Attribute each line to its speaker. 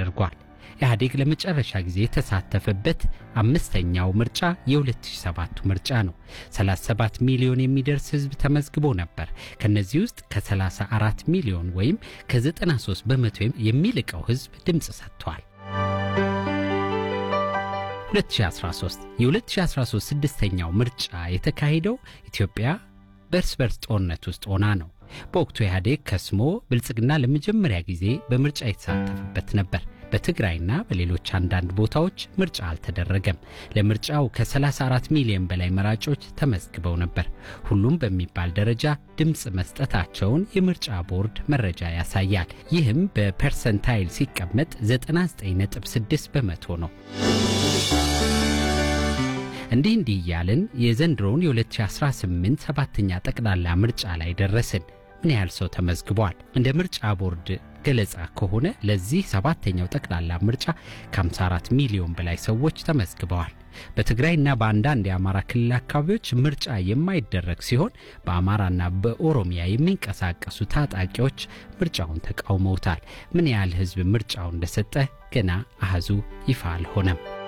Speaker 1: ተደርጓል። ኢህአዴግ ለመጨረሻ ጊዜ የተሳተፈበት አምስተኛው ምርጫ የ2007 ምርጫ ነው። 37 ሚሊዮን የሚደርስ ህዝብ ተመዝግቦ ነበር። ከነዚህ ውስጥ ከ34 ሚሊዮን ወይም ከ93 በመቶ የሚልቀው ህዝብ ድምፅ ሰጥቷል። 2013 የ2013 ስድስተኛው ምርጫ የተካሄደው ኢትዮጵያ በእርስ በርስ ጦርነት ውስጥ ሆና ነው። በወቅቱ ኢህአዴግ ከስሞ ብልጽግና ለመጀመሪያ ጊዜ በምርጫ የተሳተፈበት ነበር። በትግራይና በሌሎች አንዳንድ ቦታዎች ምርጫ አልተደረገም። ለምርጫው ከ34 ሚሊዮን በላይ መራጮች ተመዝግበው ነበር። ሁሉም በሚባል ደረጃ ድምፅ መስጠታቸውን የምርጫ ቦርድ መረጃ ያሳያል። ይህም በፐርሰንታይል ሲቀመጥ 99.6 በመቶ ነው። እንዲህ እንዲህ እያልን የዘንድሮውን የ2018 ሰባተኛ ጠቅላላ ምርጫ ላይ ደረስን። ምን ያህል ሰው ተመዝግቧል? እንደ ምርጫ ቦርድ ገለጻ ከሆነ ለዚህ ሰባተኛው ጠቅላላ ምርጫ ከ54 ሚሊዮን በላይ ሰዎች ተመዝግበዋል። በትግራይና በአንዳንድ የአማራ ክልል አካባቢዎች ምርጫ የማይደረግ ሲሆን በአማራና በኦሮሚያ የሚንቀሳቀሱ ታጣቂዎች ምርጫውን ተቃውመውታል። ምን ያህል ሕዝብ ምርጫው እንደሰጠ ገና አህዙ ይፋ አልሆነም።